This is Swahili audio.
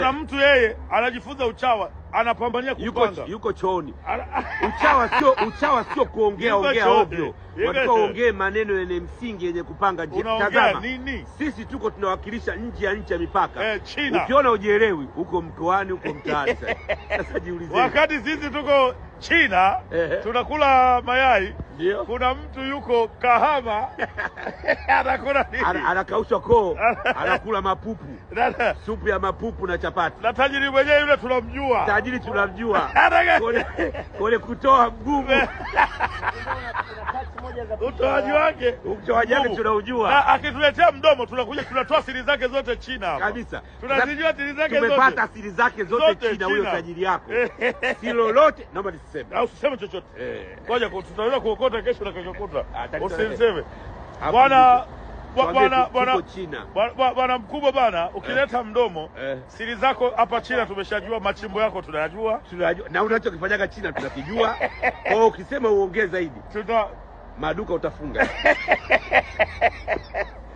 na mtu yeye anajifunza uchawa anapambania yuko kupanga yuko chooni. Ana- Uchawa sio uchawa sio kuongea Yuko ongea chooni. ovyo, Yuko watakiwa chooni. uongee maneno yenye msingi yenye kupanga njia. unaongea Tazama, nini sisi tuko tunawakilisha nje ya nchi ya mipaka. eh, China Ukiona ujielewi huko mkoani huko mtaani sasa. Sasa jiulize. wakati sisi tuko China Ehe. tunakula mayai Ndio. kuna mtu yuko Kahama anakula Ana- nini Anakaushwa koo, anakula mapupu, na, supu ya mapupu na chapati. na tajiri mwenyewe yule tunamjua Tajiri tunamjua. Anaka- Kole, kole kutoa mgumu. utoaji wake Utoaji wake mgumu. tunaujua. na akituletea mdomo tunakuja tunatoa siri zake zote China hapa. kabisa. tunazijua siri zake Tumepata zote siri zake zote, Zote China, huyo China. tajiri yako si lolote. Naomba nisiseme au usiseme chochote Eh. ngoja ku- tutaweza kuokota kesho na kesho kutwa Ah, tatizo usiseme Hapo bwana ndipo. bwa- Tuambie bwana tu- bwana tuko China. bwana- bwana- bwana mkubwa bana ukileta mdomo Eh. siri zako hapa China tumeshajua machimbo yako tunayajua Tunajua na unachokifanyaga China tunakijua. Kwa hiyo ukisema uongee zaidi, tuta maduka utafunga.